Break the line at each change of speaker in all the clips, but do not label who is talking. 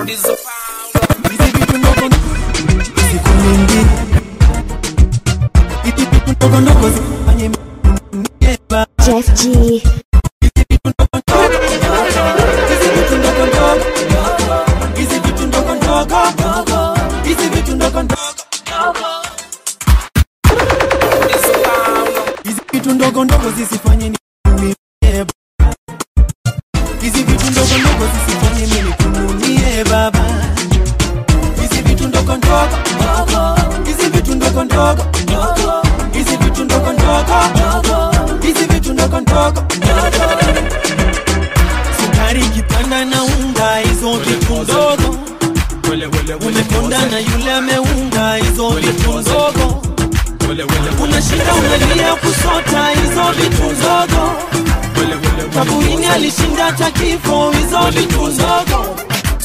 Hizi vitu ndogo siku nyingi, hizi vitu ndogo ndogo zifanye mnieba.
Jeff G.
Hizi vitu ndogo ndogo, hizi vitu ndogo ndogo, hizi vitu ndogo ndogo, hizi vitu ndogo ndogo, hizi vitu ndogo ndogo zisifanye niumie. Hizi vitu ndogo ndogo zisifanye mimi kunumie baba. Hizi vitu ndogo ndogo, hizi vitu ndogo ndogo, hizi vitu ndogo ndogo, hizi vitu ndogo ndogo. Sukari kipanda na unga, hizo vitu ndogo. Umekonda na yule ameunga, hizo vitu ndogo. Unashinda unalia kusota, hizo vitu ndogo. Kaburini alishinda hata kifo, hizo vitu ndogo.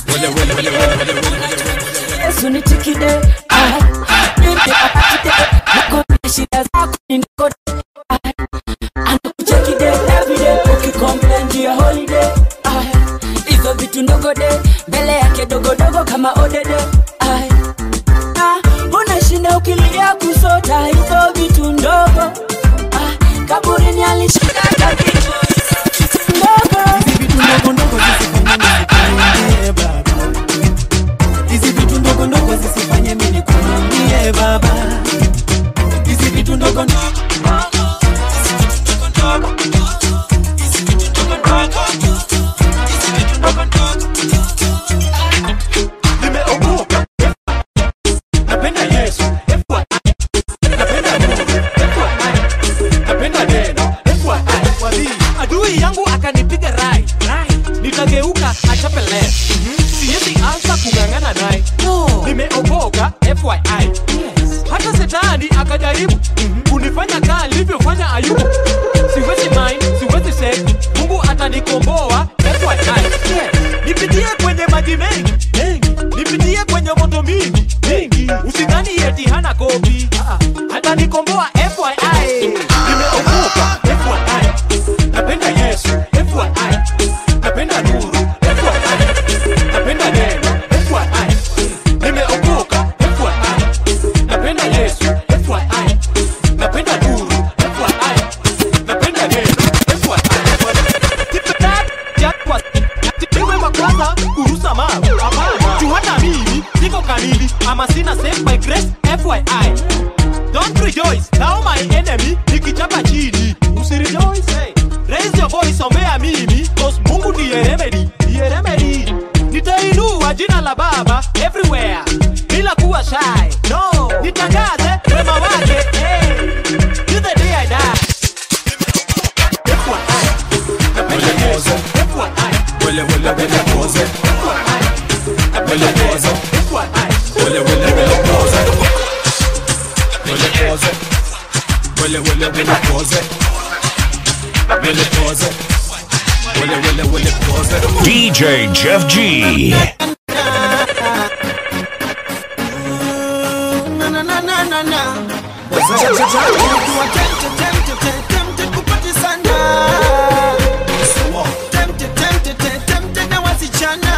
Yesu nitikide ah, nipe apatide nakone shida zako ni ndogo ah, anakuchekide everyday ukicomplain juu ya holiday ah, hizo vitu ndogo de mbele yake dogodogo kama odede ah, ah, unashinda ukilia kusota hizo vitu ndogo ah, kaburini alishinda hata kifo hizo vitu ndogo
Hizi vitu ndogo ndogo zisifanye mimi nikuumie baba. Hizi vitu ndogo ndogo zisifanye mimi nikuumie baba. Hizi vitu ndogo ndogo hizi vitu ndogo ndogo, hizi vitu ndogo ndogo, hizi vitu ndogo ndogo.
nimeokoka napenda yesu napenda mungu napenda neno FYI. adui yangu akanipiga rai nikageuka achape left siwezi anza kung'ang'ana naye nimeokoka fyi hata setani akajaribu kunifanya kaa nilivyofanya ayubu siwezi mind siwezi sek mungu atanikomboa fyi nipitie kwenye maji mengi mengi nipitie kwenye moto mingi mingi usidhani eti hana kopi Ah, ah. atanikomboa fyi nimeokoka fyi napenda yesu fyi napenda nuru fyi napenda neno fyi nimeokoka fyi napenda yesu fyi napenda nuru fyi napenda neno fyi wa kwanza kurusa mawe juu hata mimi siko kamili ama sina save by grace fyi don't rejoice now my enemy nikichapa chini usirejoice hey. raise your voice ombea mimi cause mungu ndiye remedy ndiye remedy nitainua jina la baba everywhere bila kuwa shy no nitangaze wema wake hey. till the day i die FYI. Napenda Yesu. FYI. Napenda Mungu. FYI. Napenda Yesu. FYI.
DJ Jeff G.
Na, na, na, na, na, na. Unakuwa tempted, tempted, tempted, tempted kupati sana. Tempted, tempted, tempted, tempted na wasichana.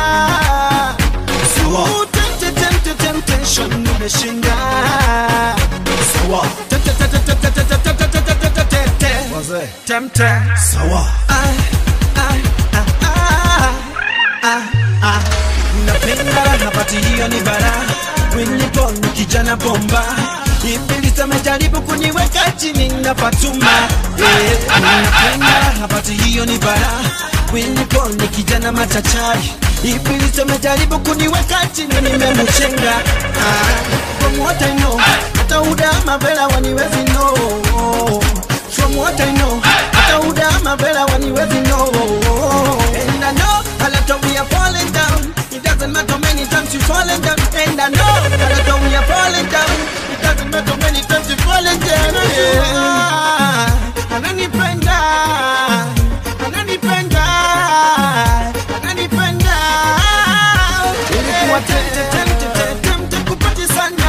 Ooh, tempted, tempted, temptation umeshinda. Tempted, tempted, tempted, tempted, tempted, tempted, tempted, tempted. Tempted. Ai, ai, ah, ah, ah, ah. Napenda hapati hiyo ni bara Winnie Paul ni kijana bomba Ibilisi amejaribu kuniweka chini na Fatuma eh, Napenda hapati hiyo ni bara Winnie Paul ni kijana machachari Ibilisi amejaribu kuniweka chini nimemchenga ah, From what I know Hata udama vela waniwezi know From what I know Hata udama vela waniwezi know And I know a lot of we are falling down It doesn't matter many times you falling down And I know a lot of we are falling down It doesn't matter many times you falling down yeah. Ananipenda Ananipenda Ananipenda Ilikuwa tempted, tempted, tempted, tempted kupati sana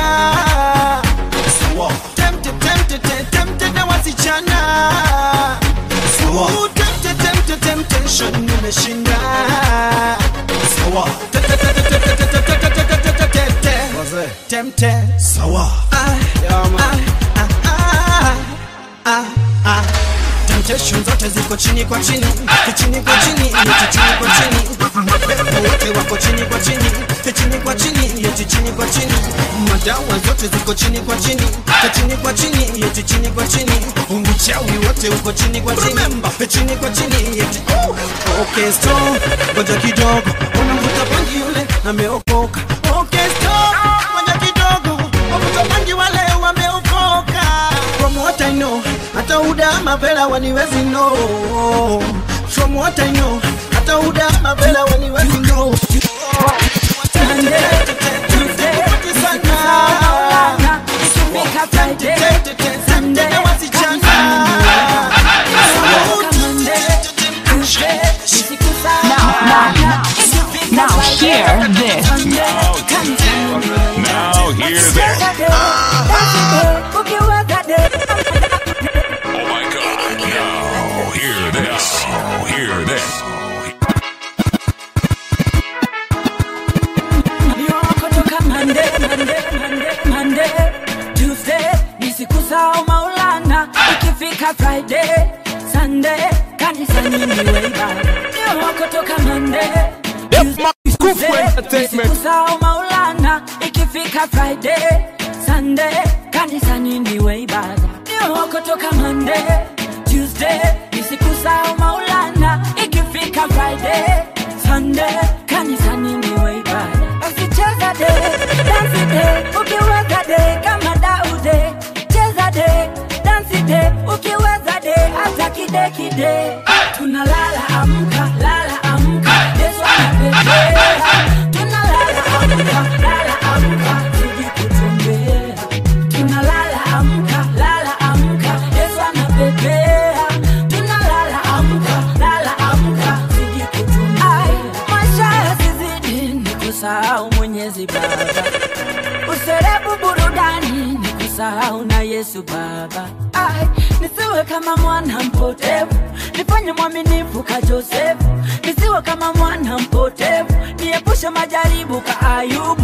Tempted, tempted, tempted, tempted na wasichana Ooh, tempted, tempted, temptation nimeshinda Tempted, tempted, tempted, tempted, temte sawa ah, ah, ah, ah, ah, ah. Temptation zote ziko chini kwa chini, kichini kwa chini, yeti chini kwa chini. Mapepo wote wako chini kwa chini, kichini kwa chini, yeti chini kwa chini. Madawa zote ziko chini kwa chini, kichini kwa chini, yeti chini kwa chini. Uchawi wote uko chini kwa chini, kichini kwa chini, yeti Okay, stop, ngoja kidogo, unamvuta bangi yule ameokoka. Okay, stop, ngoja kidogo, wavuta bangi wale wameokoka. From what I know, hata uda mavela waniwezi know. From what I know, hata uda mavela waniwezi know.
Now hear this.
Now hear this. Oh my God. Now hear this. Now hear this.
Nisikusahau Maulana, ikifika Friday, Sunday, kanisani niwe ibada. Ndio kutoka Monday, Tuesday, nisikusahau Maulana, ikifika Friday, Sunday, kanisani niwe ibada. Ndio kutoka Monday, Tuesday, nisikusahau Maulana, ikifika Friday, Sunday, kanisani niwe ibada. Usicheza de, dance de, ukiweza de kama Daude. Cheza de, dance de, ukiweza de hata kide kide. Tunalala amka, lala amka, Yesu anapepea. Tunalala amka, lala amka, tuje kutembea. Tunalala amka, lala amka, Yesu anapepea. Tunalala amka, lala amka, tuje kutembea. Maisha yazizidi nikusahau Mwenyezi Baba userebu burudani ni kusahau na Yesu Baba. Ai, nisiwe kama mwana mpotevu, nifanye mwaminifu ka Josefu, nisiwe kama mwana mpotevu, niepushe majaribu ka Ayubu.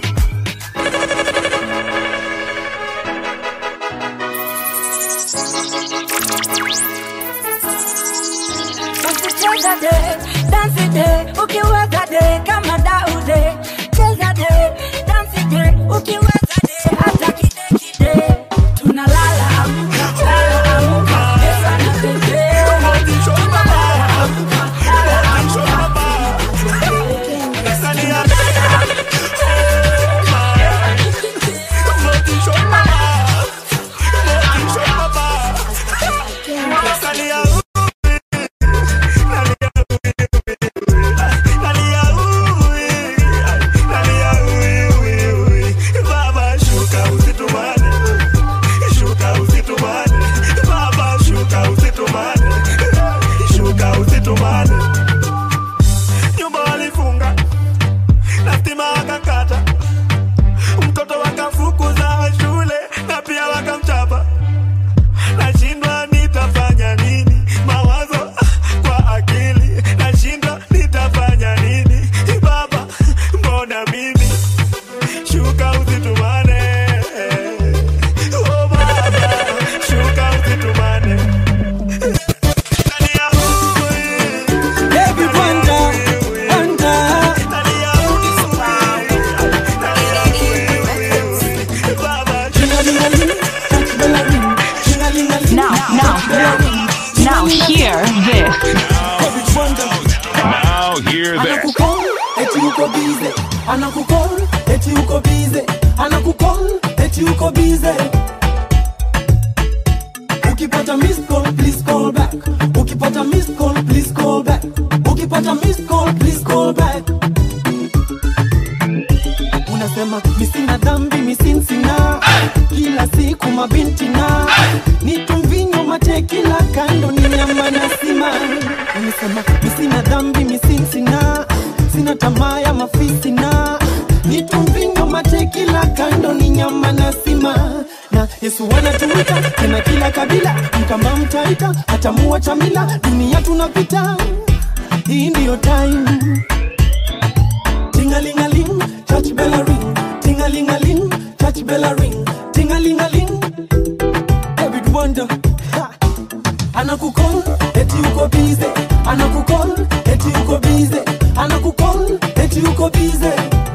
Usicheza de, dansi de, ukiweza de kama Daude. Cheza de, dansi de, ukiweza de hata kide kide. Tunalala amka, lala amka, Yesu anapepea. Tunalala amka, lala amka.
Baba shuka usitumane, shuka usitumane, Baba shuka usitumane, shuka usitumane. Nyumba walifunga na stima wakakata, mtoto wakafukuza shule na pia wakamchapa. Nashindwa nitafanya nini, mawazo kwa akili, nashindwa nitafanya nini, Baba mbona mimi shuka usitumane oh baba shuka usitumane Talia hui,
Baby wonder, wonder.
talia hui, talia hui, baba
Now, now, now hear this.
Now hear this.
Anakukol, eti uko bize. Anakukol, eti uko bize. Anakukol, eti uko bize. Ukipata missed call, please call back. Ukipata missed call, please call back. Ukipata missed call, please call back. Unasema misina dhambi misinsina kila siku mabinti na nitumvinyo mate kila kando ni nyama na sima unasema misina dhambi misinsina sina tamaa ya mafisi na nitumvinyo mate kila kando ni nyama na sima na Yesu anatuita tena kila kabila mkama mtaita atamua chamila dunia tunapita hii ndiyo time Ting-a-ling-a-ling, church bell a ring. Ting-a-ling-a-ling,
busy.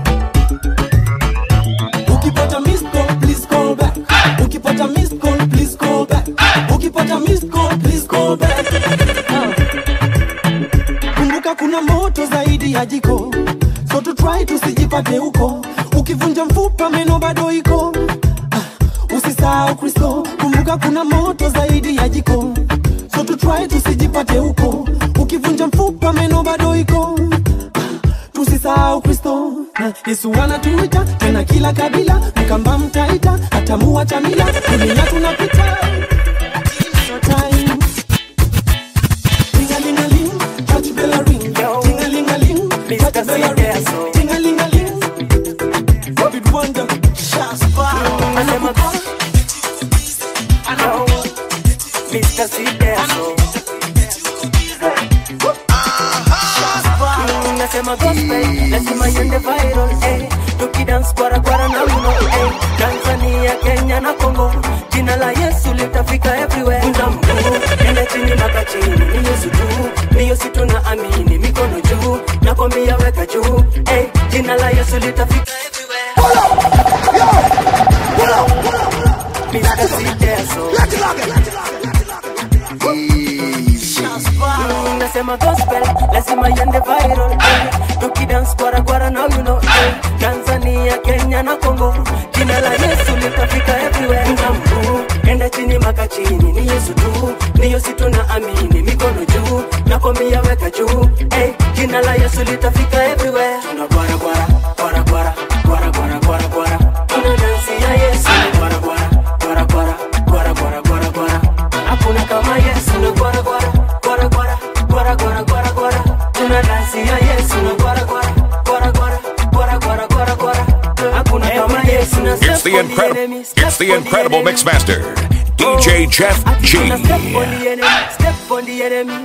Ukipata missed call, please call back. Ukipata missed call, please call back. Ukipata missed call, please call back. Ah. Kumbuka kuna moto zaidi ya jiko, so to try tusijipate huko. Ukivunja mfupa meno bado iko. Ah, Usisahau Kristo, kumbuka kuna moto zaidi ya jiko, so to try tusijipate huko. Ukivunja mfupa meno bado iko tusisahau kristo Na yesu anatuita tena kila kabila mkamba mtaita hata muacha mila dunia tunapita So time. Ting-a-ling-a-ling, touch bell a ring. Ting-a-ling-a-ling, touch bell a ring. Ting-a-ling-a-ling, David Wonder, Shaspa.
Anasema go. Yo, Mr. Sideso. Mm, Nasema gospel, lazima iende viral, eh. Tukidance kwara kwara na uno, eh. Tanzania, Kenya na Congo, jina la Yesu litafika everywhere. Vunja mguu, enda chini mpaka chini, ni Yesu tu, ni Yesu tunaamini, mikono juu, nakwambia weka juu, eh. Jina la Yesu litafika everywhere. Mr. Sideso. Mm, nasema gospel lazima iende viral eh. tukidance kwara kwara now you know eh. tanzania kenya na congo jina la yesu litafika everywhere Vunja mguu enda chini maka chini ni yesu tu ni yesu tunaamini mikono juu nakwambia weka juu eh. jina la yesu litafika everywhere tuna kwara kwara kwara kwara kwara kwara kwara kwara tuna dansi ya yesu kwara kwara kwara kwara kwara kwara kwara kwara hakuna kama yesu na kwara kwara kwara kwara kwara kwara kwara kwara tuna dansi ya yesu na kwara kwara kwara kwara kwara kwara kwara kwara hakuna kama yesu na
It's the incredible, it's the incredible mixmaster, DJ Jeff G.
Step on the enemy, step on the enemy.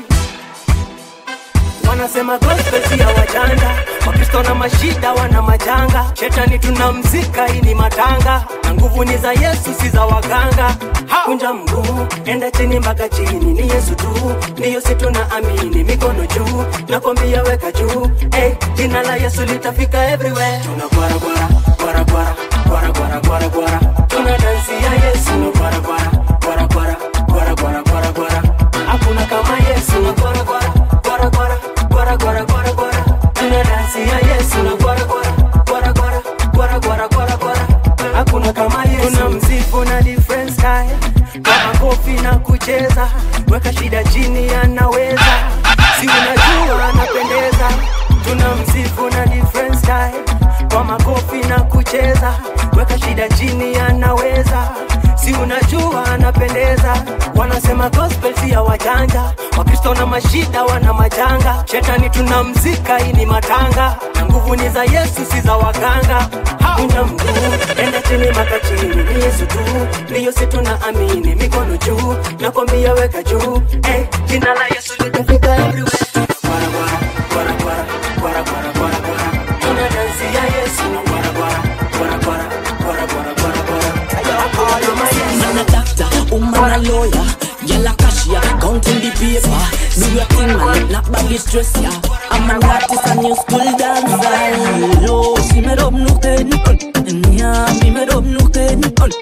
Wanasema gospel si ya wajanja, Wakristo na mashida wana majanga. Shetani tunamzika, hii ni matanga, na nguvu ni za Yesu, si za waganga. Kunja mguu, enda chini mpaka chini, ni Yesu tu, ndiyo si tunaamini. Mikono juu, nakwambia weka juu, hey, jina la Yesu litafika everywhere. Tuna kwara kwara kwara kwara kwara kwara kwara kwara, tuna dansi ya Yesu, na kwara kwara kwara kwara kwara kwara kwara kwara, hakuna kama Yesu, na kwara kwara kwara kwara kwara kwara kwara kwara, tuna dansi ya Yesu, na kwara kwara kwara kwara kwara kwara kwara kwara, hakuna kama Yesu, tuna msifu na different style, kama kofi na kucheza, weka shida chini, anaweza si unajua anapendeza, tuna msifu na different style, kwa makofi na kucheza, weka shida chini, anaweza si unajua anapendeza. Wanasema gospel si ya wajanja, Wakristo na mashida wana majanga. Shetani tunamzika, hii ni matanga, na nguvu ni za Yesu, si za waganga. Kunja mguu, enda chini maka chini, ni Yesu tu, ndiyo si tunaamini. Mikono juu, nakwambia weka juu, hey, jina la Yesu litafika everywhere. Kwara, kwara, kwara, kwara, kwara, kwara, kwara, kwara. Tuna dansi ya Yesu, kwara, kwara, kwara, kwara, kwara, kwara, kwara, kwara. Hakuna kama Yesu.
Man a doctor, woman a lawyer, girl a cashier, counting the paper. Do your thing, man, not body stress ya. I'm an artist and new school dancer. Lo, si me rob no ten, yeah, me me rob no ten.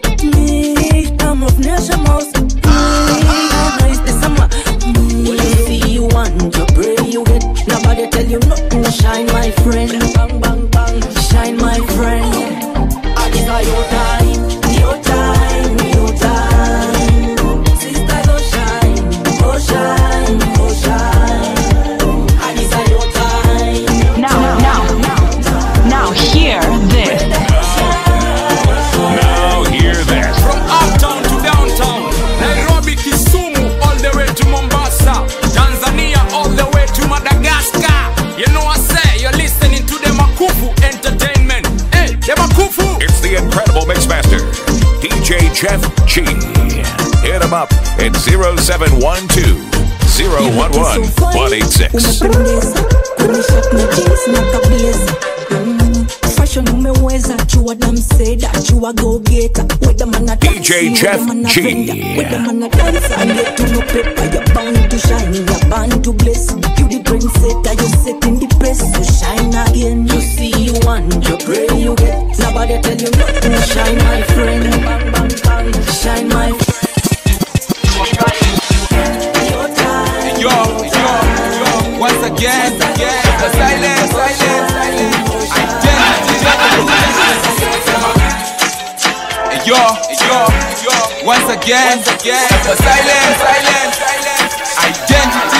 Me, I'm of nation mouse. Me, I'm nice this summer. Me, you see you want, you pray you get. Nobody tell you nothing, shine my friend. Bang bang bang, shine my friend. It's a your time, your time, your time. Sister, go shine, go shine, go shine. And it's a your time.
Now, now, now hear this.
Now hear this.
From uptown to downtown, Nairobi, Kisumu, all the way to Mombasa, Tanzania, all the way to Madagascar. You know I say you're listening to the Makufu Entertainment. Hey, the Makufu.
It's the incredible mixmaster, DJ Jeff G. Hit him up at 0712 011 186.
Umependeza, kwenye shop na jeans na kabeza. Mm, Fashion umeweza, chua damseda, chua go getter. Whether man a
DJ
dance,
Jeff
whether man a
G.
vendor, Whether man a dancer, and yet to no paper, you're bound to shine, you're bound to bless. You the trendsetter, you're setting the press to shine again. You see, you I tell you nothing. Shine my friend, bang bang bang. Shine my friend. Your time.
Yo, yo, yo, once again, again, the silence, silence, silence. Identity. Yo, yo, yo, once again, again, the silence, silence, silence. Identity.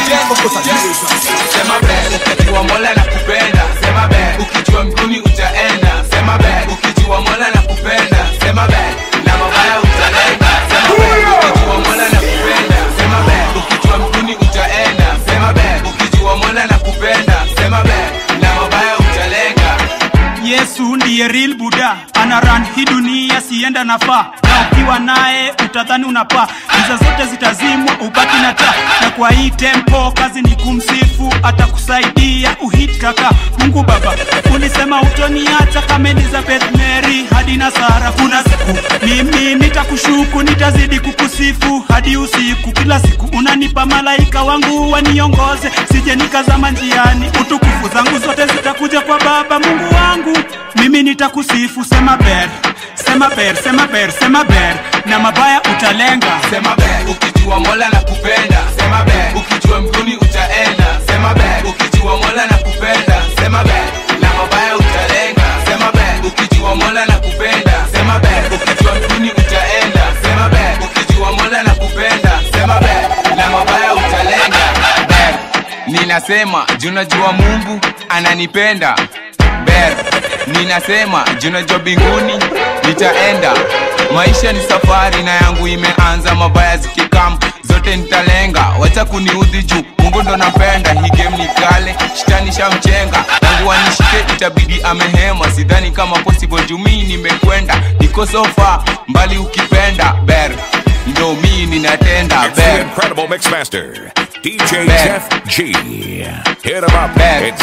Sema bad, ukijua Mola na kupenda. Sema bad, ukijua mbinguni utaenda. Sema bad, ukijua Mola na kupenda. Sema bad, na mabaya utalenga. Sema bad, ukijua Mola na kupenda. Sema bad, ukijua mbinguni utaenda. Sema bad, ukijua Mola na kupenda. Sema bad, na mabaya utalenga.
yesu ndiye real buda ana ran hii dunia sienda nafaa na ukiwa naye utadhani unapaa giza zote zitazimwa ubaki na taa na kwa hii tempo kazi ni kumsifu atakusaidia uhit kaka mungu baba ulisema utoniacha kama elizabeth mary hadi na sara kuna siku mimi nitakushuku nitazidi kukusifu hadi usiku kila siku unanipa malaika wangu waniongoze sije nikazama njiani utukufu zangu zote zitakuja kwa baba mungu wangu mimi nitakusifu sema ber sema ber sema ber sema ber na mabaya utalenga
Sema bad, ukijua Mola na kupenda. Sema bad, ukijua mbinguni utaenda. Sema bad, ukijua Mola na kupenda. Sema bad, na mabaya utalenga. Sema bad, ukijua Mola na kupenda. Sema bad, ukijua mbinguni utaenda. Sema bad, ukijua Mola na kupenda. Sema bad, na mabaya utalenga. Bad, ninasema juu najua Mungu ananipenda. Bad, ninasema juu najua mbinguni nitaenda maisha ni safari na yangu imeanza mabaya zikikam zote nitalenga wacha kuniudhi juu mungu ndo napenda hii game ni kale shtani shamchenga tangu wanishike itabidi amehema sidhani kama possible juu mii nimekwenda niko sofa mbali ukipenda ber ndo mii ninatenda
It's the
ber
incredible mixmaster, DJ
Bad.
Jeff G. Hit him up
Bad.
at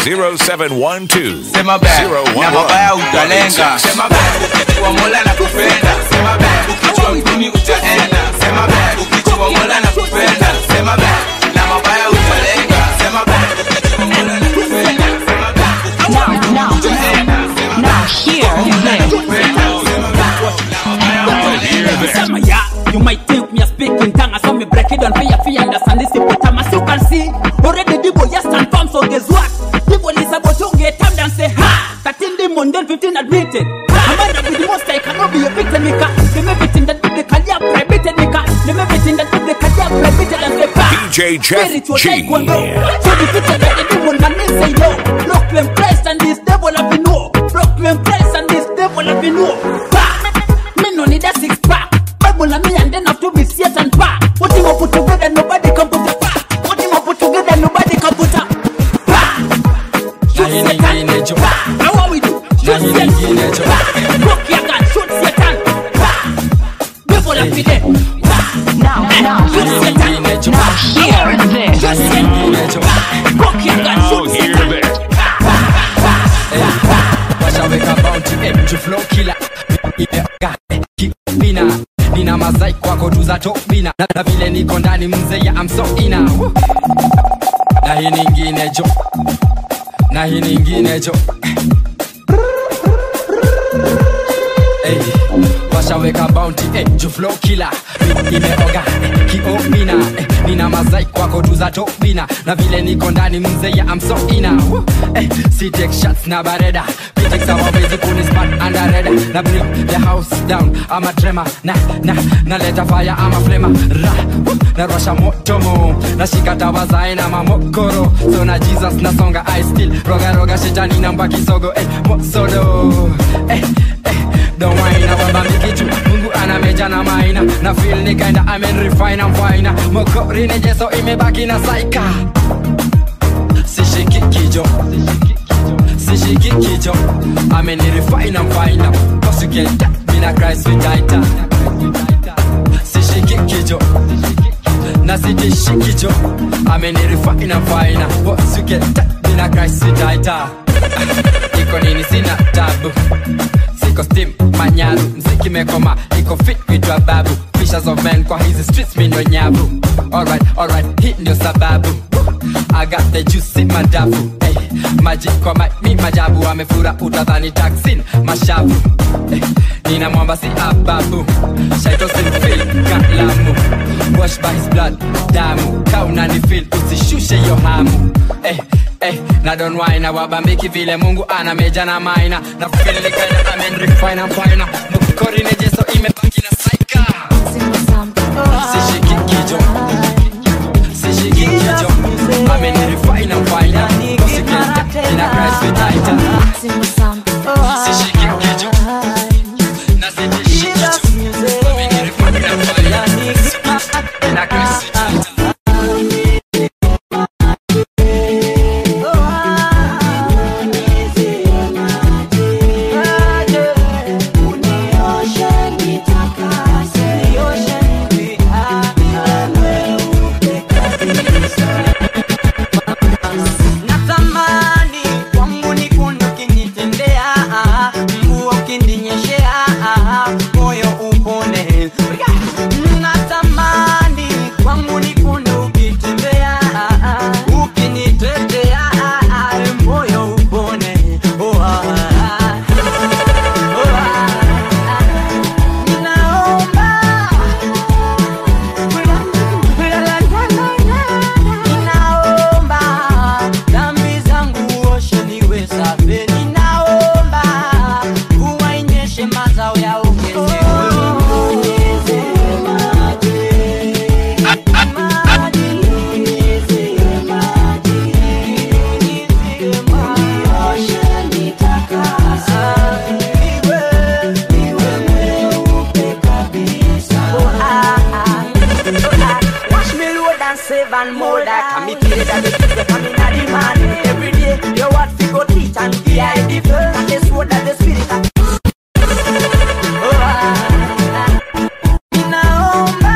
0712
sema bad na mabaya utalenga sema bad ukijua mola na kupenda sema bad ukijua mbinguni utaenda sema bad ukijua mola na kupenda sema bad na mabaya utalenga sema bad ukijua mola na kupenda sema bad ukijua
Now,
mbinguni
now,
utaenda sema
now hear this.
Sama ya, you might think me a speaking tongue, I saw me break it down for you, for you understand this hippopotamus. You can see already the boy just stand firm, so guess what? The boy is about to get time and say ha. 13 demon, then 15 admitted. I'm mad with the most I cannot be a victim, Mika. Them everything that with the career prohibited, Mika. Them everything that with the career prohibited and say ha.
DJ Jeff
Spiritual
G.
taekwondo. So defeated that the demon man may say no. Proclaim Christ and this devil have been no. Proclaim Christ and this devil have been no. Ha. Me no need a six pack. Bible and me and then have to be Satan pack. What him up put together, nobody can put a pack. What him up put together, nobody can put a pack. Shoot Satan. Pack. Now what we do? Shoot Satan. Pack. Broke your gun. Shoot Satan. Pack. Devil have been there. Pack.
Now, now,
Shoot Satan.
now hear this.
Shoot Satan. Pack. Broke your gun.
Now
Shoot
hear
Satan.
this.
washaweka bounty eh, juu flow killer Imewaka, eh, kibina nina mazai kwako tu za topina na, na vile niko ndani mzee ya amsoina na hii ningine jo na hii ningine jo Hey, washaweka bounty eh, juu flow killer Mi- imeoga eh, kiomina eh, nina mazai kwako tu za topina na vile niko ndani mzee ya amsoina eh, si take shots na bareda Critics hawawezi kunispat under red na bring the house down ama trema na na naleta fire ama flema ra woo, narwasha moto mo nashika tawa za aina mamokoro so na jesus nasonga i still roga roga shetani namba kisogo eh, mosodo eh, eh, don't whine wamba mikichu mungu ana meja na maina na feel ni kinda amen refine am fine mokori nejeso imebaki na saika sishiki kijo sishiki kijo ameni refine am fine cause you can tap me na christ with tighter sishiki kijo na sitishi kijo ameni refine am fine cause you can tap me na christ with tighter iko nini sina tabu siko steam manyaru mziki mekoma iko fit vitwa babu Fishers of men kwa hizi streets mi ndo nyavu alright alright hii ndio sababu I got the juice in madafu hey, maji kwa ma, mi majabu amefura utadhani taksin mashavu hey, nina mwamba si ababu shaito simfil kalamu wash by his blood damu kaunani fil usishushe yo hamu hey, hey, na don waina wabambiki vile mungu ana meja na maina na filikaina amen refina fina mukori nejeso imebaki na saika sishiki kijo sishiki kijo amen refina fina kosikenta ina christ vitaita sishiki kijo na sishiki kijo amen refina fina ina christ vitaita
natamani kwangu ni kundu kinitendea mvua ukininyeshea moyo upone natamani kwangu ni kundu ukitembea ukinitetea moyo upone oh, ah, ah. Oh, ah. Ninaomba Ninaomba dhambi zangu uoshe niwe safi. Ninaomba mvua inyeshe mazao ya Wash me load and save and mold that Can me feel it that the kids they come in a demand Every day, you what fi go teach and fi I the first And the sword that the spirit that Oh, ah, ah. Ninaomba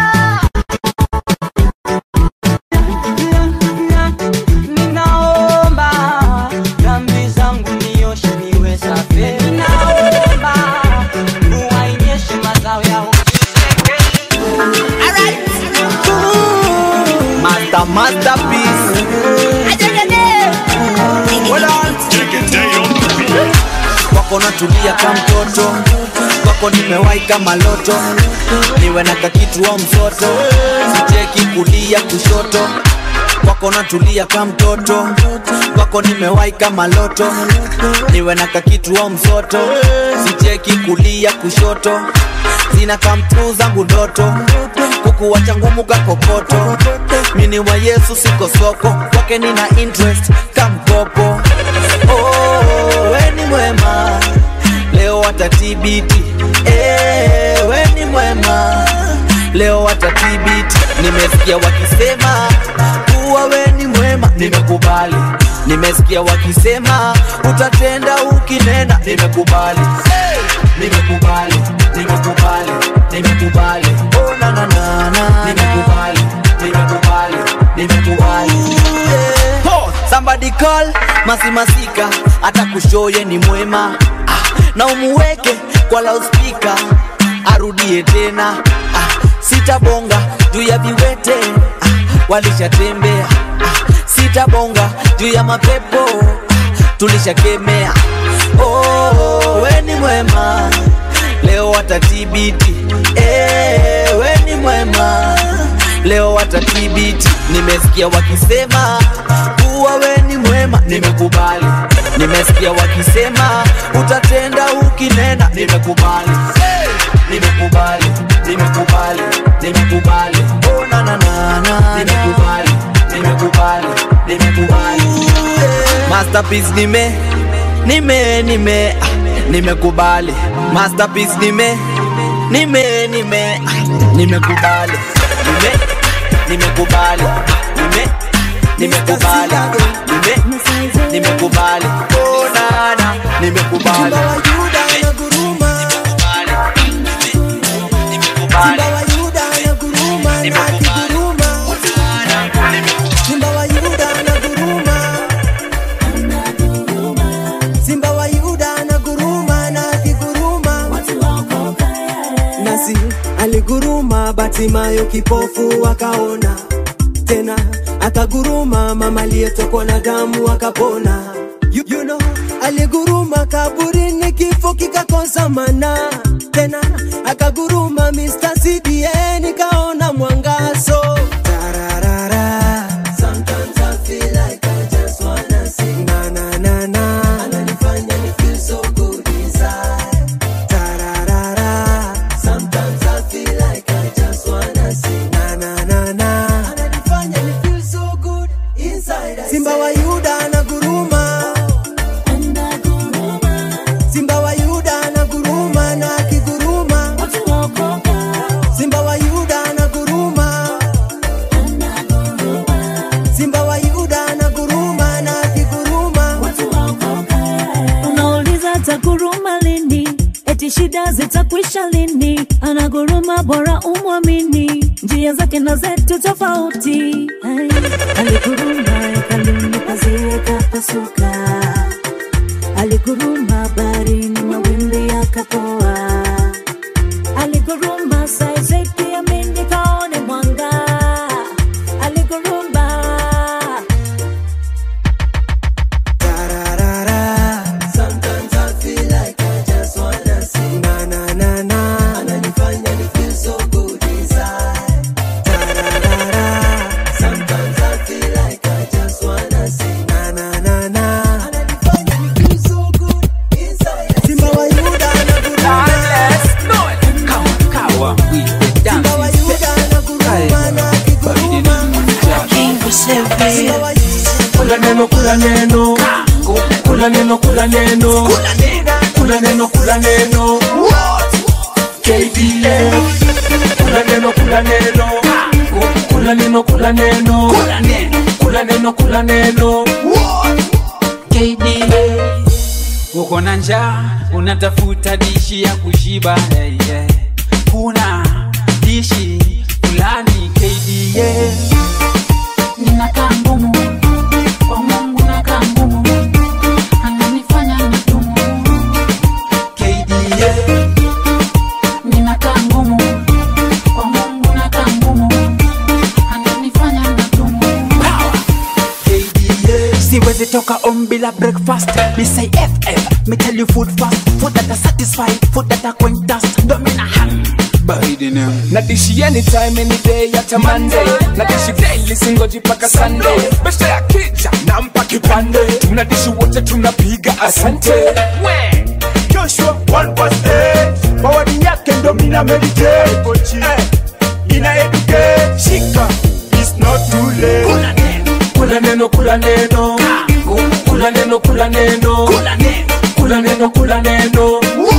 Ninaomba dhambi zangu nioshe niwe safi Ninaomba mvua inyeshe mazao ya
Master, masterpiece. Hold on. Kwako natulia ka mtoto, kwako nimewahi kama loto, niwe na kakitu au msoto, sicheki kulia kushoto kwako natulia ka mtoto, kwako nimewahi kama loto, niwe na kakitu au msoto, sicheki kulia kushoto, zina kamtu zangu ndoto, kukuwacha ngumu kakokoto, mini wa Yesu siko soko, kwake nina interest kamkopo. Oh, we ni mwema, leo watatibiti. Eh, we ni mwema, leo watatibiti. Nimesikia wakisema kuwa we ni mwema, nimekubali. Nimesikia wakisema utatenda ukinena, nimekubali. Hey, nimekubali, nimekubali, nimekubali. Oh, na na na na, nimekubali, nimekubali, nimekubali. Yeah. Somebody call masimasika hata kushoye ni mwema ah, na umuweke kwa loudspeaker arudie tena ah, sitabonga juu ya viwete ah, walishatembea ah, sitabonga juu ya mapepo ah, tulishakemea oh, we ni mwema leo watatibiti eh, we ni mwema leo watatibiti nimesikia wakisema kuwa we ni mwema nimekubali nimesikia wakisema utatenda ukinena nimekubali hey! nimekubali nimekubali nimekubali oh, na, na, na, na, nimekubali nimekubali nimekubali hey! masterpiece nime nime nime ah, nimekubali masterpiece nime nime nime ah, nimekubali nime nimekubali nime nimekubali nime nimekubali oh nana nimekubali
Simba wa Yuda anaguruma, Simba wa Yuda anaguruma na akiguruma, nasi aliguruma, Batimayo kipofu akaona tena, akaguruma mama aliyetokwa na damu akapona you, you know, aliguruma kaburini kifo kikakosa mana tena akaguruma Mr. CDN kaona mwangazo Tararara. Sometimes I feel like I just wanna sing na na na na ananifanya ni feel so good inside Tararara. Sometimes I feel like I just wanna sing na na na na ananifanya ni feel so good inside I Simba wa Yuda anaguruma Simba wa Yuda anaguruma na akiguruma Simba wa Yuda anaguruma Simba wa Yuda anaguruma na akiguruma
unauliza ataguruma lini eti shida zitakwisha lini anaguruma bora umwamini njia zake na zetu tofauti Ai, aliguruma hekaluni pazia kapasuka aliguruma baharini mawimbi yakapoa aliguruma saizeki amini kaone mwanga aliguruma
Sometimes I feel like I just wanna sing na na na na ananifanya ni feel so good inside Tararara. Sometimes I feel like I just wanna sing na na na na ananifanya ni feel so good inside Simba wa Yuda anaguruma Simba wa Yuda anaguruma na akiguruma Simba wa
kula neno kula neno kula neno kula neno kula neno kula neno KDF kula neno kula neno kula neno kula neno kula neno kula neno
KDF uko na njaa unatafuta dishi ya kushiba hey, yeah. kuna dishi fulani KDF
ninakaa ngumu kwa Mungu nakaa ngumu, ananifanya natumu. Ninakaa ngumu kwa Mungu nakaa ngumu, ananifanya natumu.
siwezi toka om bila breakfast me say ff me tell you food fast food that are satisfied food that are going dust ndo mina hang
na dishi anytime any day hata monday na dishi daily singoji paka sunday besta ya kija nampa kipande tunadishi wote tunapiga asante We. joshua 1 mawadi yake ndo mina meditate eh, ina educate shika it's not too late kula neno kula neno kula neno kula neno kula neno kula neno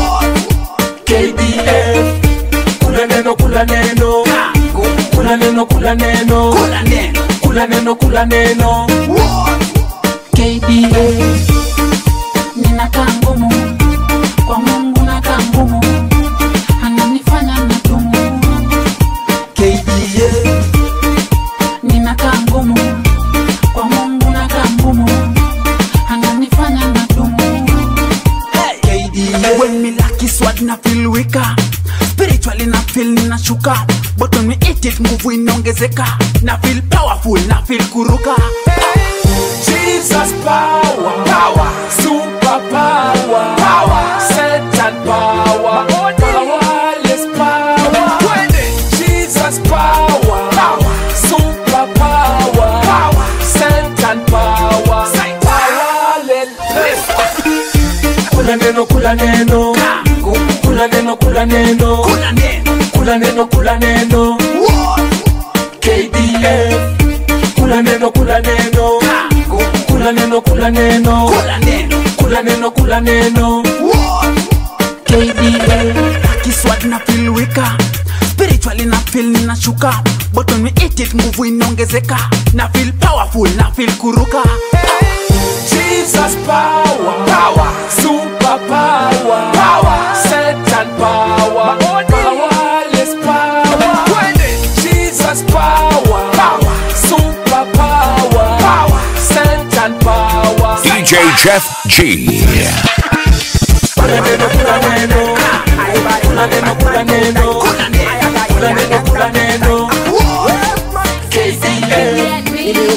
KDF kula neno kula neno kula neno kula neno kula neno kula neno
KDF ninakaa ngumu kwa Mungu nakaa ngumu, ananifanya natumu.
KDF
ninakaa ngumu kwa Mungu nakaa ngumu, ananifanya natumu.
when me lucky sword na feel weaker spiritually na feel ninashuka but when me eat it nguvu inaongezeka na feel powerful na feel kuruka
Jesus power, power, super power, power, Satan power, powerless power, Jesus power, power, super power, power, Satan power, powerless. Kula neno, kula neno, kula neno, kula neno, kula neno, kula neno, KDF, kula neno, kula neno, kula neno, kula neno, kula neno, kula neno,
KDF lucky sword na feel weaker spiritually na feel ninashuka but when we eat it nguvu inaongezeka na feel powerful na feel kuruka
Jesus power, power, super power, power, Satan power, powerless power, Jesus power, power, super power, power, Satan power.
DJ Jeff G.
Kula neno, kula neno, kula neno, kula neno, kula neno, kula neno, KDF.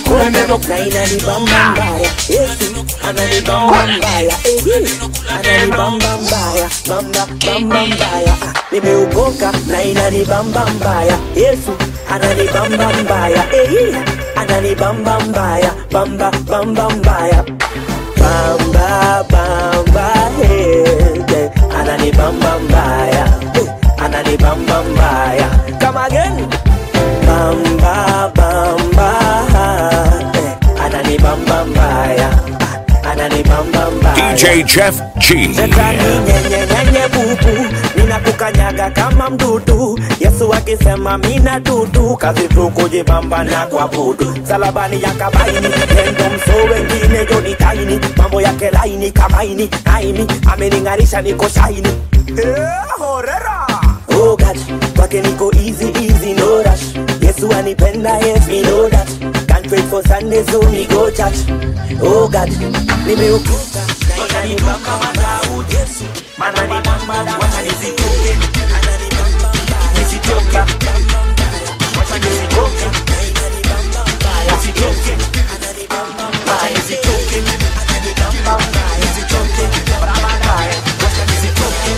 na inanibamba mbaya yesu ananibamba mbaya ehi ananibamba mbaya bamba bamba mbaya Ah, nimeokoka na inanibamba mbaya yesu ananibamba mbaya ehi ananibamba mbaya bamba bamba mbaya bamba bamba hey, ananibamba mbaya Eh, ananibamba mbaya kama again bamba bamba eh, ananibamba mbaya Ah, ananibamba mbaya
DJ Jeff G.
Shetani nyenyenyenye bubu ninakukanyaga kama mdudu yesu akisema mina dudu kazi tu kujibamba na kuabudu salabani ya kabaini nendo mso wengine joni taini mambo yake laini kamaini aini amening'arisha niko shaini Eh, horera Oh God, kwake niko easy easy no rush yesu anipenda yes me know that can't wait for sunday so me go church Oh God, nimeokoka na inanibamba Daudi Yesu maana ni mama wacha nizitoke ananibamba nizitoke wacha nizitoke nizitoke wacha nizitoke nizitoke barabara wacha nizitoke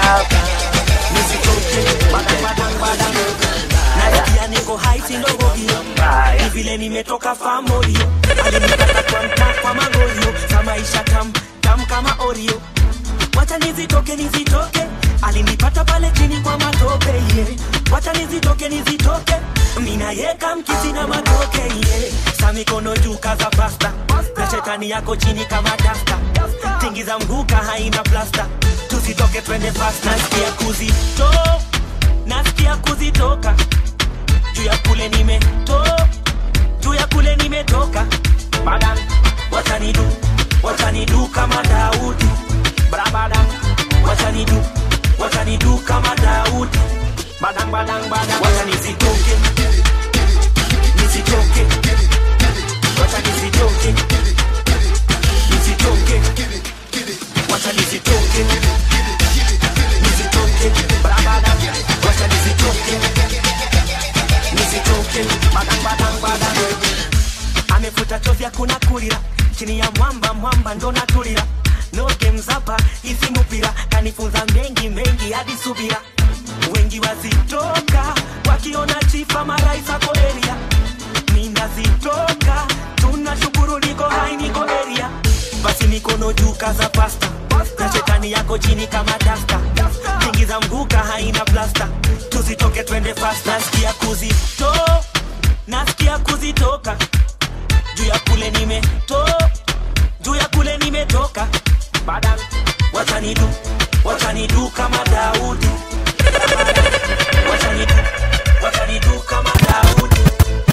nizitoke nasikia niko hai si ndogo hiyo ni vile nimetoka famorio alinipata kwa mtaa kwa magorio za maisha tam tam kama orio wacha nizitoke nizitoke alinipata pale chini kwa matope yeah. wacha nizitoke nizitoke minayeka mkisi na matoke yeah. sa mikono juu kaza pasta na shetani yako chini kama dasta tingi za mguka haina plasta tusitoke twende fast nasikia kuzito nasikia kuzitoka juu ya kule nimeto juu ya kule nimetoka badan watanidu watanidu kama daudi brabadan watanidu watanidu kama daudi badang badang badang watanizitoke nizitoke watanizitoke nizitoke watanizitoke nizitoke brabadan watanizitoke nizitoke badang badang badang amefuta chozi hakuna kulira chini ya mwamba mwamba ndo natulira no games hapa hizi mupira kanifunza mengi mengi hadi subira wengi wazitoka wakiona chifa maraisa koeria minazitoka tunashukuru niko hai niko eria basi mikono juu kaza pasta na shetani yako chini kama dasta tingi za mguka haina plasta tuzitoke twende fast nasikia kuzito nasikia kuzitoka juu ya kule nimeto juu ya kule nimetoka badan watanidu watanidu kama daudi watanidu watanidu kama daudi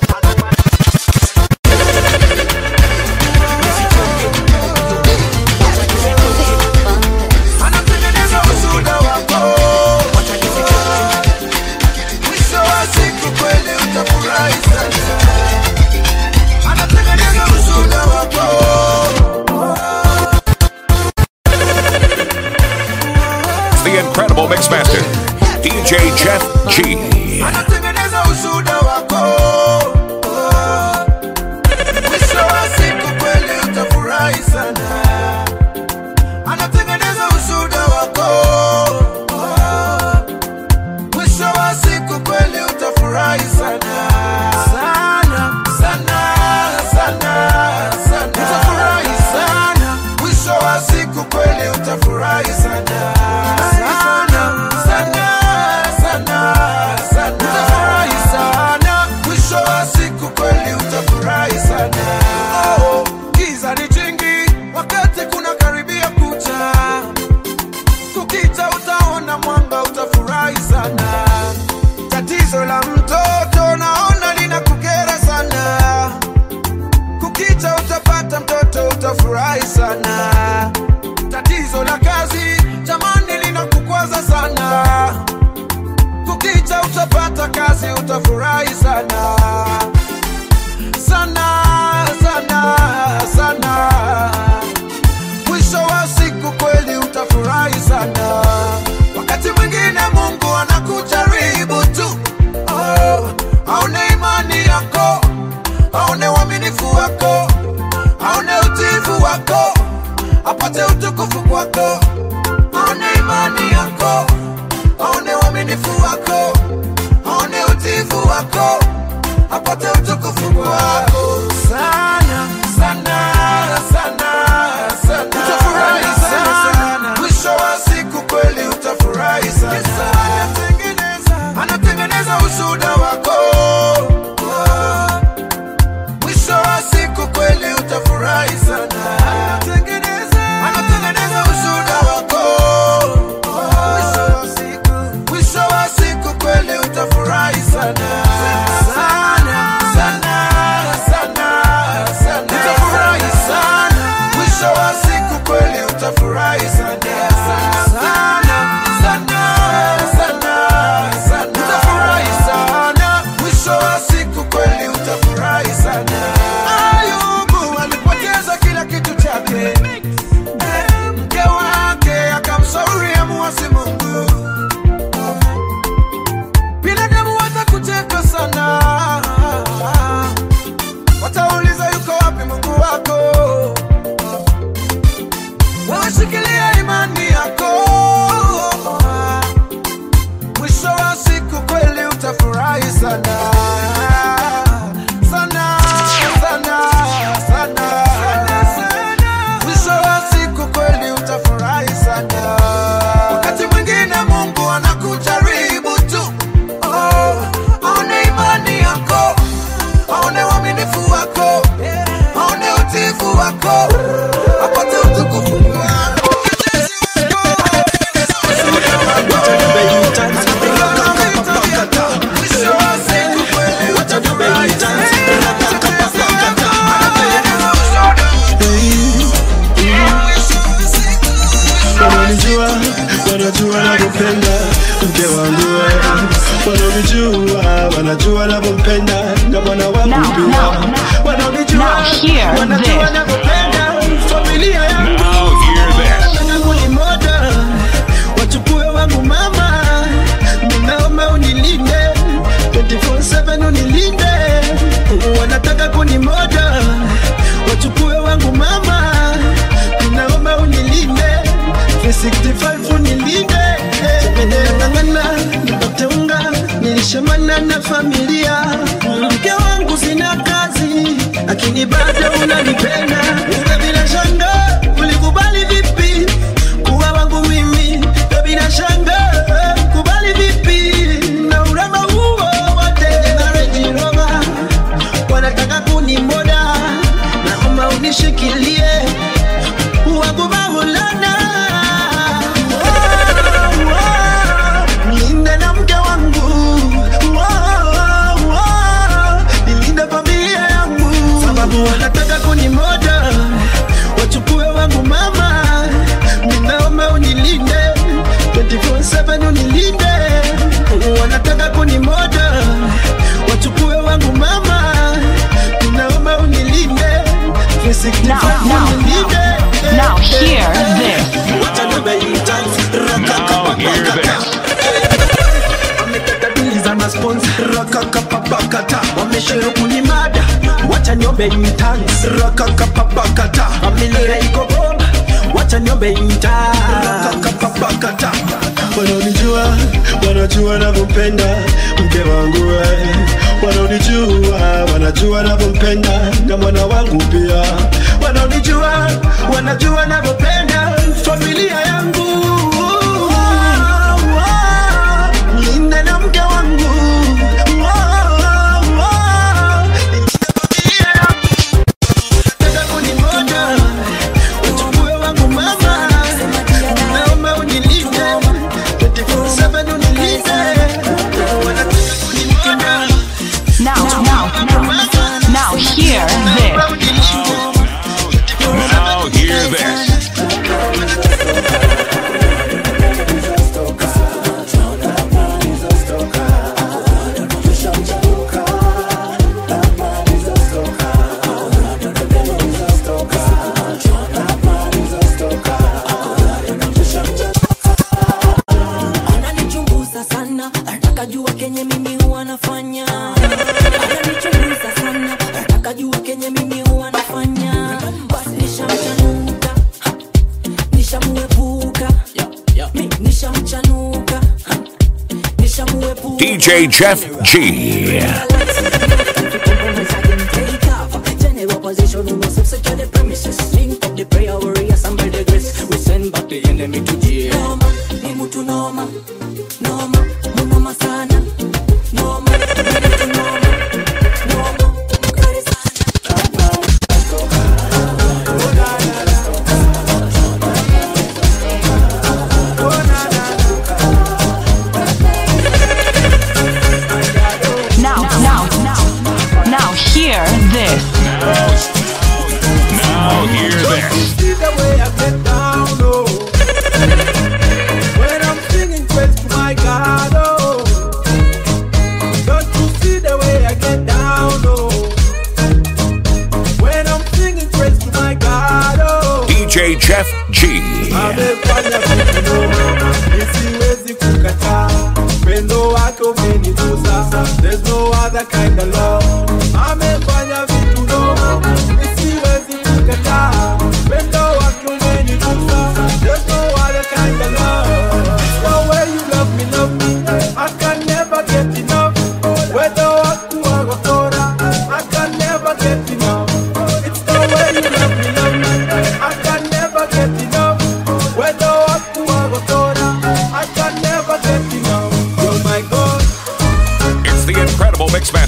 anatengeneza ushuhuda wako mwisho wa siku kweli utafurahi sana anatengeneza ushuhuda wako
The incredible Mixmaster, DJ Jeff G.
anatengeneza ushuhuda wako mwisho wa siku kweli utafurahi sana anatengeneza ushuhuda wako mwisho wa siku kweli utafurahi sana sana sana sana sana utafurahi sana mwisho wa siku kweli utafurahi sana sana sana sana sana utafurahi sana mwisho wa siku kweli utafurahi sana oh, giza ni jingi wakati kuna karibia kucha kukita utaona mwanga utafurahi sana tatizo la mtoto naona linakukera sana kukita utapata mtoto utafurahi sana tatizo la kazi jamani linakukwaza sana kukicha utapata kazi utafurahi sana sana sana sana mwisho wa siku kweli utafurahi sana wakati mwingine mungu anakujaribu tu oh, apate utukufu wako sana sana sana sana utafurahi sana mwisho wa siku kweli utafurahi sana anatengeneza ushuda wako mwisho wa siku kweli utafurahi sana anatengeneza ushuda wako mwisho wa siku kweli utafurahi sana sana sana sana sana utafurahi sana mwisho wa siku kweli utafurahi sana sana sana sana sana utafurahi sana mwisho wa siku kweli utafurahi sana ayubu alipoteza kila kitu chake Eh, mke wake akamshauri amuasi mungu binadamu watakucheka sana watauliza yuko wapi mungu wako wawashikilia imani yako mwisho wa siku kweli utafurahi sana sana sana sana mwisho wa siku kweli utafurahi sana wakati mwingine mungu anakujaribu tu oh, aone imani yako aone uaminifu wako aone utifu wako apate utukufu wako
wananijua wanajua navyopenda mke wangu wewe. wananijua wanajua navyopenda na mwana wangu
Now,
pia
now,
wananijua
now hear
wanajua
this.
navyopenda familia yangu
Now hear this.
yangu ni moja wachukue wangu mama ninaomba unilinde 24/7 unilinde wanataka kuni moja wachukue wangu mama ninaomba unilinde 365 unilinde ngangana nikateunga nilishamana na familia mke wangu sina kazi lakini bado unanipenda Uga bila shanga ulikubali vipi kuwa wangu mimi Uga bila shanga kubali vipi na urembo huo wote na Range Rover wanataka kunimoda naomba unishikilie wangu Maulana Oh, oh, nilinde na mke wangu Oh, oh, nilinde familia yangu sababu wanataka kunimoda wachukue wangu mama ninaomba unilinde 24/7 unilinde wanataka kunimoda wachukue wangu mama ninaomba unilinde 365
Now, now,
unilinde
Now hear this.
Now hear this.
za maspons rakakapapakata wameshero kunimada wacha niombe intans rakakapapakata familia iko bomba wacha niombe intans rakakapapakata wanaonijua wanajua navyopenda mke wangu we wanaonijua wanajua navyopenda na mwana wangu pia wanaonijua wanajua navyopenda familia yangu Nilinde na mke wangu Nataka kunimoja wachukue wangu mama naomba unilinde 24/7 unilinde wanataka kunimoja
Now, now, now hear this.
Now hear this.
ananichunguza sana anataka jua kenye mimi huwa nafanya ananichunguza sana anataka jua kenye mimi huwa nafanya basi nishamchanuka ha, nishamuepuka Mi- nishamchanuka ha, nishamuepuka
DJ Jeff G.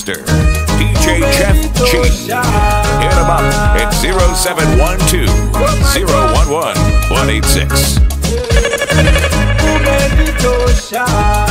Mixmaster, DJ Jeff G. Hit him up at 0712 011 186.
umenitosha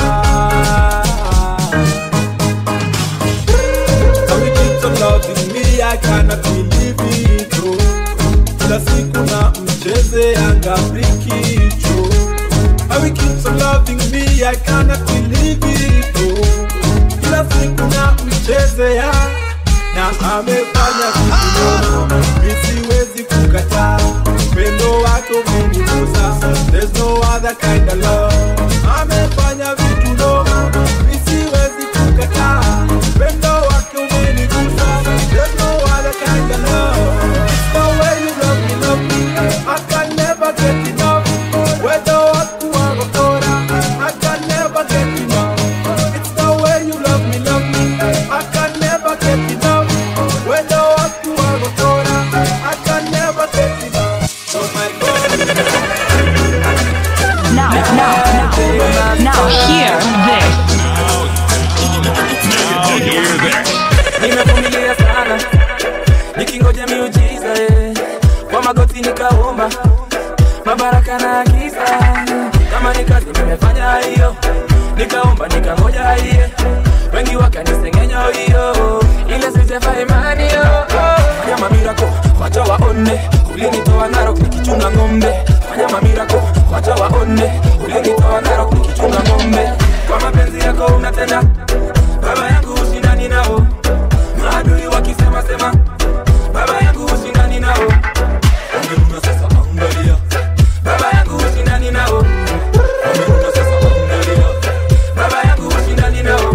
How we keep on loving me, I cannot believe it oh. Kila siku na mcheze anga brikicho How we keep on loving me, I cannot believe it oh. Kila siku na mcheze ya na amefanya vitu mimi siwezi kukataa upendo wako umenigusa there's no other kind of love amefanya vitu noma mimi siwezi kukataa upendo wako umenigusa there's no other kind of love it's the way you love me love me I can never get enough whether watu wakora I can never get enough it's the way you love me love me I can never get enough whether watu wakora I can never get enough oh my
Now, now, now, now hear this.
Now hear this.
nimevumilia sana nikingoja miujiza eh. kwa magoti nikaomba mabaraka na kisa kama ni kazi nimefanya hiyo nikaomba nikangoja hiye wengi wakanisengenya hiyo ile sijefa imani yo fanya mamirako wacha waone ulinitoa narok nikichunga ng'ombe fanya mamirako wacha waone ulinitoa narok nikichunga ng'ombe kwa mapenzi yako unatenda baba yangu ushindani nao maadui wakisema sema baba yangu ushindani nao Wamerudi sasa angalia baba yangu ushindani nao Wamerudi sasa angalia baba yangu ushindani nao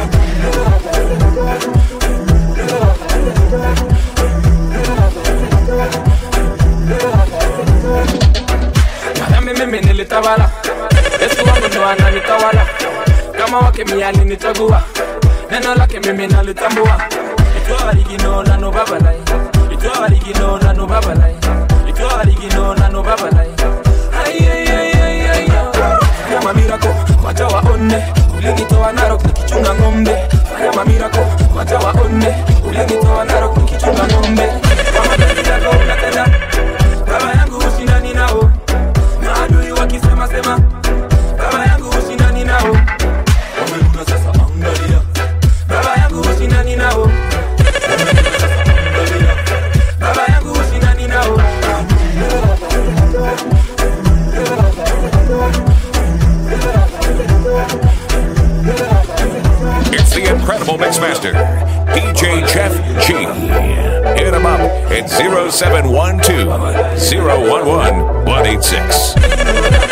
Madame mimi nilitawala Yesu wangu ndo ananitawala kama wake mia alinichagua neno lake mimi nalitambua itwa origino na no babalai itwa origino na no babalai itwa origino na no babalai Ai, ai, ai, ai, ai, ai. Fanya mamirako wacha waone ulinitoa narok nikichunga ng'ombe fanya mamirako wacha waone ulinitoa narok nikichunga ng'ombe kwa mapenzi yako unatenda baba yangu ushindani nao maadui wakisema sema baba yangu ushindani nao Wamerudi sasa angalia baba yangu ushindani nao Wamerudi sasa angalia baba yangu ushindani nao
It's the incredible Mixmaster, DJ Jeff G. Hit him up at 0712 011 186.